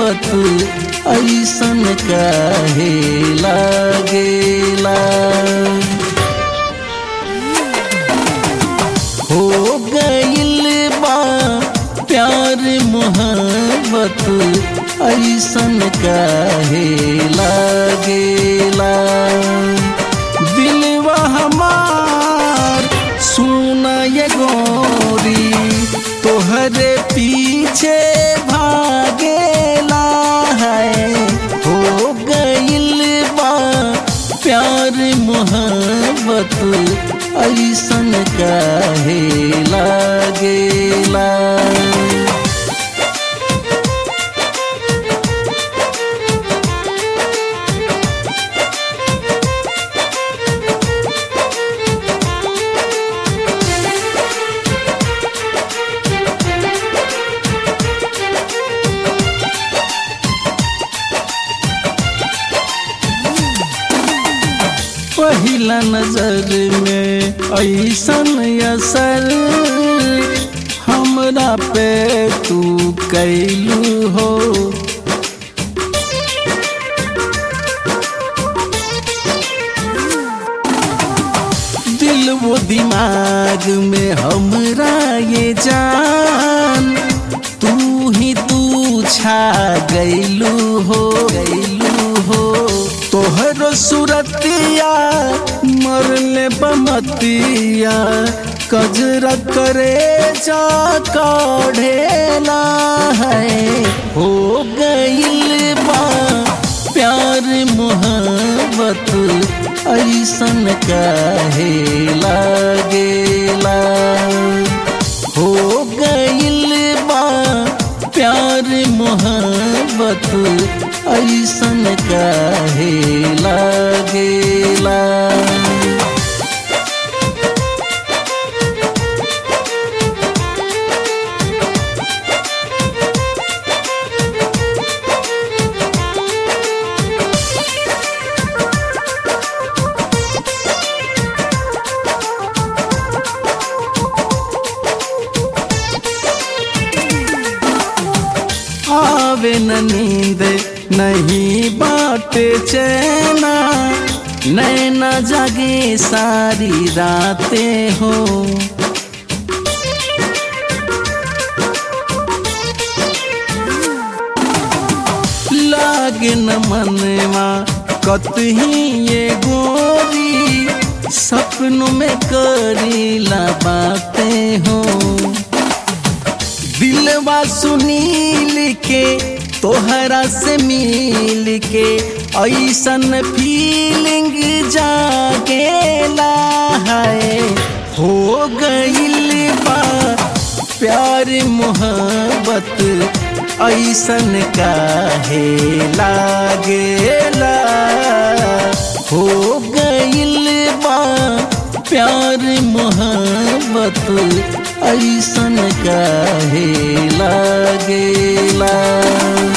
मोहब्बत ऐसन काहे लागेला हो गइल बा प्यार मोहब्बत ऐसन काहे लागेला दिलवा हमार सुना ये गोरी तोहरे पीछे भागेला है हो गइल बा प्यार मोहब्बत ऐसन काहे लागेला पहिला नजर में ऐसन असर हमरा पे तू कैलू हो दिल वो दिमाग में हमरा ये जान तू ही तू छा गैलू हो गैलू हो तोहर सुरतिया मरले बमतिया कजरा करे जा काढ़ेला है हो गइल बा प्यार मोहब्बत ऐसन काहे लागेला हो गइल बा प्यार मोहब्बत ऐसन काहे लागेला आवे न नींद नहीं बाटे चैना नैना जागे सारी रातें हो लागे न मनवा कतही ये गोरी सपनों में करीला बातें हो दिलवा सुनील के तोहरा से मिल के ऐसन फीलिंग जागेला है हो गइल बा प्यार मोहब्बत ऐसन काहे लागेला हो गइल बा प्यार मोहब्बत ऐसन काहे लागेला